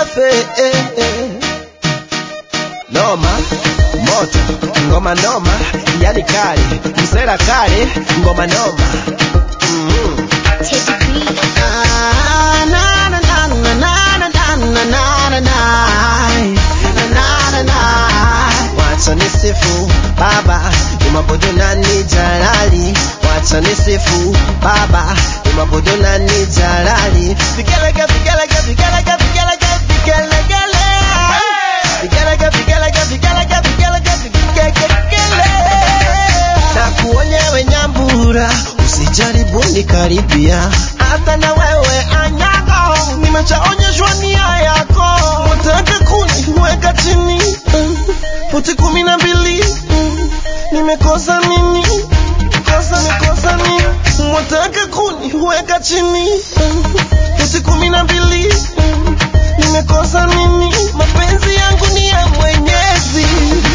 safi eh, eh. Noma moto ngoma noma yani kali msela kali ngoma noma mm-hmm. Teddy B. Ah, na, na, na, na, na, na, na, na, na, na, na. Na, na, na. Wacha nisifu baba umabudu nani jalali wacha nisifu baba umabudu nani jalali vigelege vigelege vigelege vigelege vigelegele vigelege vigelege vigelege vigelege vigelegele na kuonyewe nyambura usijaribu nikaribia hata na wewe anyago nimeshaonyeshwa nia yako wataka kuniweka chini mm, futi kumi na mbili mm, nimekosa nini kosa nikosa nini wataka kuniweka chini mm, futi kumi na mbili mm, nimekosa nini mapenzi yangu ni ya mwenyezi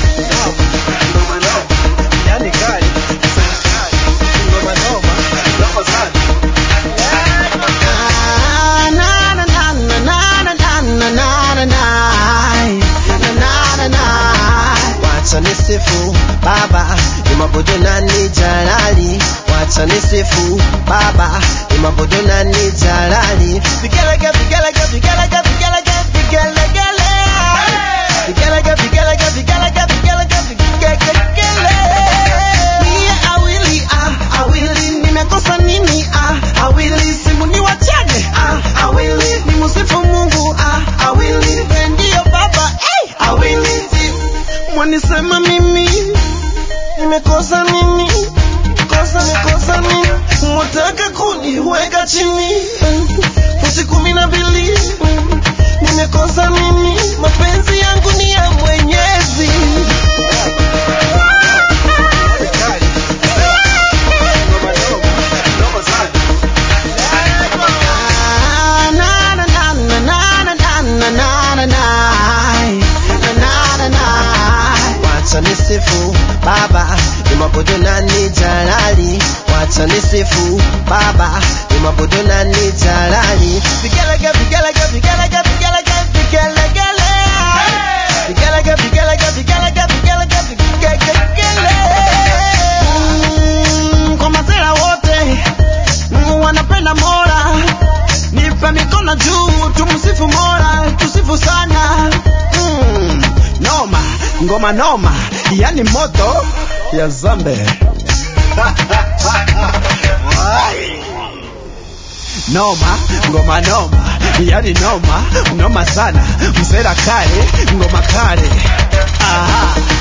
yani kali ngoma noma noma sana Ah, na, na, na, na, na, na, na, na, na, na, na. Na, na, na, na. Wacha nisifu baba imabudu nani jalali wacha nisifu baba imabudu nani jalali vigelege vigelege vigelege vigelege vigelegele vigelege vigelege vigelege vigelege vigelegele Mie awili ah awili nimekosa nini ah awili simu ni wachane ah awili ni musifu Mungu ah awili ndio baba eh awili mwanisema mimi nimekosa nini kosa nikosa nini mwataka kuniweka chini futi kumi na mbili nimekosa nini mapenzi yangu ni ya mwenyezi Ah, na, na, na, na, na, na, na, na, na, na, na. Na, na, na, na. Wacha nisifu baba imabudu nani jalali wacha nisifu baba imabudu nani jalali vigelege vigelege vigelege vigelege vigelegele vigelege vigelege vigelege vigelege vigelegele Mm, kwa mazera wote mm, wanapenda mola nipe mikono juu tumsifu mola tusifu sana mm, noma ngoma noma yani moto ya zambe Wai. noma ngoma noma yani noma noma sana msera kale ngoma kale aha